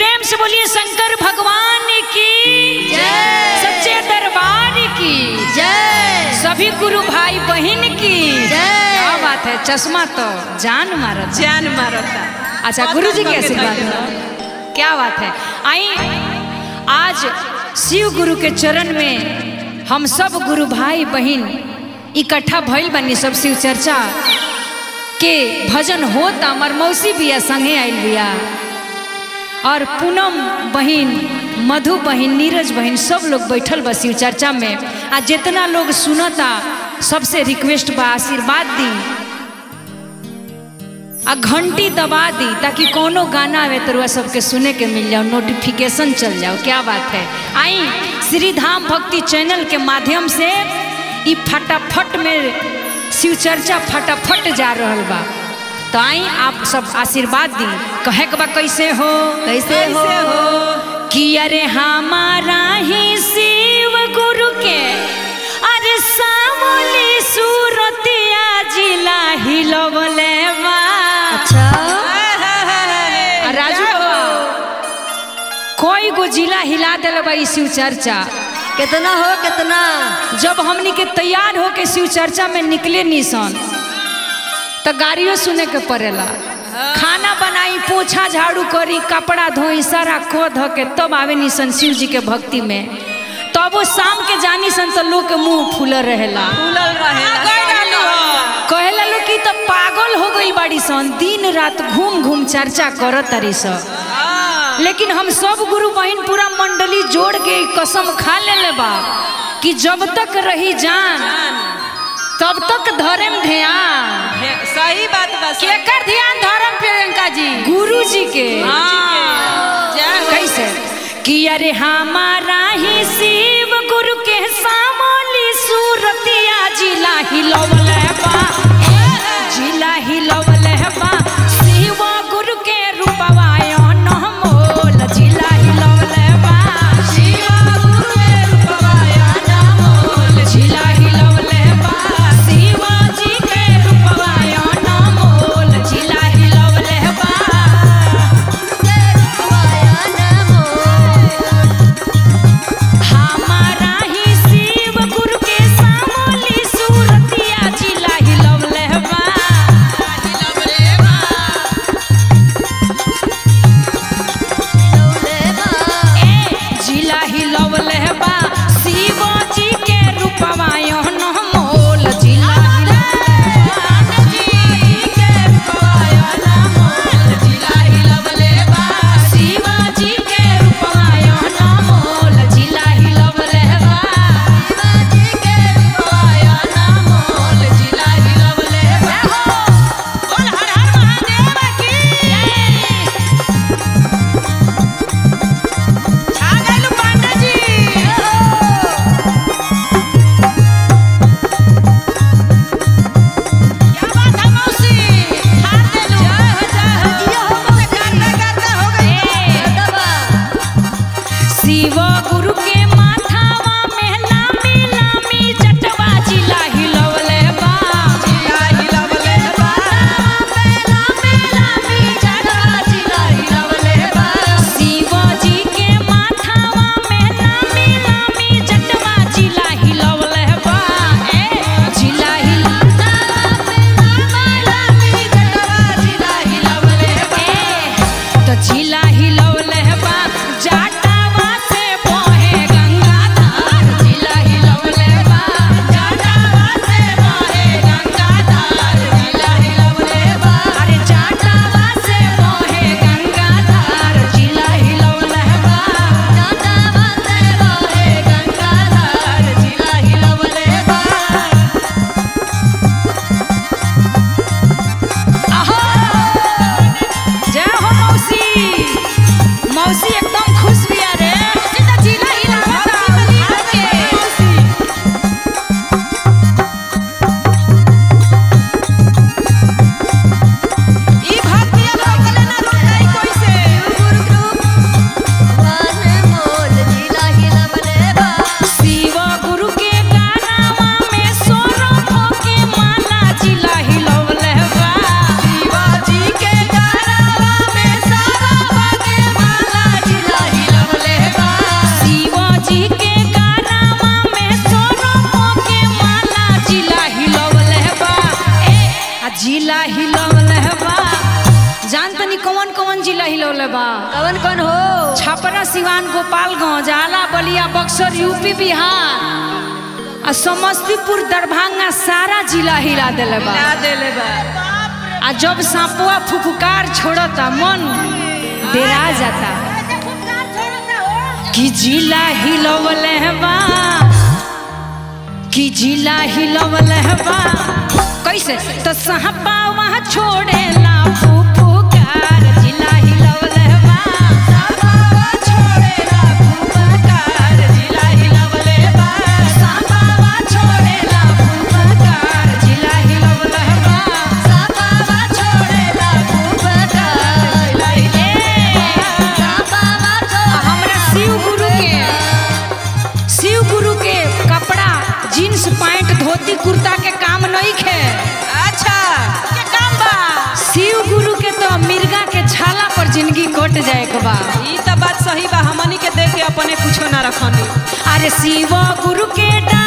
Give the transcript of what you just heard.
प्रेम से बोलिए शंकर भगवान की जय। सच्चे दरबार की जय सभी गुरु भाई बहन की जय। क्या बात है चश्मा तो जान मारत जान मारता अच्छा गुरु जी के आशीर्वाद हो। क्या बात है आई आज शिव गुरु के चरण में हम सब गुरु भाई बहन इकट्ठा भइल बनी सब शिव चर्चा के भजन होता हमार मौसी बिया संगे आइल बिया और पूनम बहन मधु बहन नीरज बहन सब लोग बैठल बा शिव चर्चा में आ जितना लोग सुनता सबसे रिक्वेस्ट बा आशीर्वाद दी आ घंटी दबा दी ताकि कोनो गाना आवे तो रुआ सबके सुने के मिल जाओ नोटिफिकेशन चल जाओ क्या बात है आई श्री धाम भक्ति चैनल के माध्यम से ई फटाफट में शिव चर्चा फटाफट जा रहल बा तो आई आप सब आशीर्वाद दी कहे के बा कैसे हो कैसे हो कि अरे हमारा ही शिव गुरु के अरे सामोली सूरतिया जिला हिलवले बा अच्छा आ राजू बाबा कोई गो जिला हिला दिल बा ई शिव चर्चा कितना हो कितना जब हमनी के तैयार हो के शिव चर्चा में निकले निसन तो गाड़ियों सुने के पड़ेला खाना बनाई पोछा झाड़ू करी कपड़ा धोई सारा को धो के तब आवे निसन शिव जी के भक्ति में तब वो शाम के जानी सन तो लोग के मुंह फूल रहेला फूलल रहेला कहेला लोग कि तो पागल हो गई बाड़ी सन दिन रात घूम घूम चर्चा करत तारी सब लेकिन हम सब गुरु बहन पूरा मंडली जोड़ के ई कसम खा ले बा कि जब तक रही जान तब तक धर्म ध्यान सही बात बस केकर ध्यान धर्म प्रियंका जी गुरु जी के कैसे कि अरे हमारा ही शिव गुरु के सामोली सूरतिया जिला हिलवले बा जिला हिलवले बा शिव गुरु के रूपवा नमोल जिला हिलवले बा शिव गुरु के रूपवा नमोल जिला हिलवले बा शिव जी के रूपवा नमोल जिला हिलवले बा हमारा ही शिव गुरु के सामोली सूरतिया जिला हिलवले बा ए जिला हिलवले बा शिव जी के रूपवा नमोल जिला हिलवले शिव जी के रूपवा नमोल जिला हिलवले बा बोल हर हर महादेव की जय छा गइल पांडा जी क्या बात है मौसी हार देलू जय हो जय हो जियो हो मौसी करते करते हो गई शिव गुरु के माथावा में लामी लामी जटवा जिला हिलवले बा जिला हिलवले बा लामी लामी जटवा जिला हिलवले बा शिव जी के माथावा में लामी लामी जटवा जिला हिलवले बा ए जिला हिलवले लामी जटवा जिला हिलवले बा तो जिला हिलवले बा जाटावा से बहे गंगा धार जिला हिलवले बा जाटावा से बहे गंगा धार जिला हिलवले बा अरे जाटावा से बहे गंगा धार जिला हिलवले बा जाटावा से बहे गंगा धार जिला हिलवले बा आहो जय हो मौसी मौसी एकदम खुश भी रे सीधा जिला हिलावता के ई भक्ति अब रोकले ना रोकाई कैसे शिव गुरु के गानावा में सोरो के माला जिला हिलवले बा शिवाजी के गारावा में सारा के माला कवन कौन हो छपरा सिवान गोपालगंज आला बलिया बक्सर यूपी बिहार आ समस्तीपुर दरभंगा सारा जिला हिला दिले बा ना देले बा आ जब सांपुआ फुफकार छोड़ता मन डेरा जाता कि जिला हिलवले बा कि जिला हिलवले बा कैसे तो सहपा वहाँ छोड़ेला फुफकार जिला हिलवले बा छोड़ेला फुफकार जिला हिलवले बा सहपा छोड़ेला फुफकार जिला हिलवले बा सापावा छोड़ेला फुफकार जिला हिलवले सापावा आ छोड़ेला हमरा शिव गुरु के शिव गुरु के कपड़ा जींस पैंट धोती कुर्ता के काम नहीं खे अच्छा के काम बा शिव गुरु के तो मिर्गा के छाला पर जिंदगी कट जाए के बा ई त बात सही बा हमनी के देख के अपने कुछो ना रखनी अरे शिव गुरु के डा